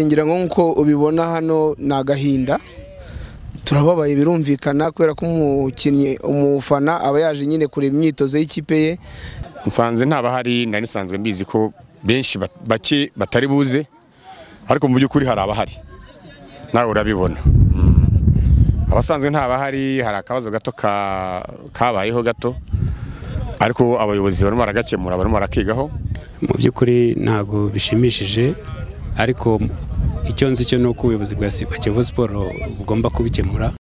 ngira ngo nk'uko ubibona hano ni agahinda turababaye birumvikana kubera ko umukinnyi umufana aba yaje nyine kureba imyitozo y'ikipe ye nsanze nta bahari nari nsanzwe mbizi ko benshi ba- bake batari buze ariko mu by'ukuri hari abahari nawe urabibona Mm. abasanzwe nta bahari hari akabazo gato ka- kabayeho gato ariko abayobozi barimo baragakemura barimo barakigaho mu by'ukuri ntabwo bishimishije ariko icyo nzi cyo ni uko ubuyobozi bwa Kiyovu siporo bugomba kubikemura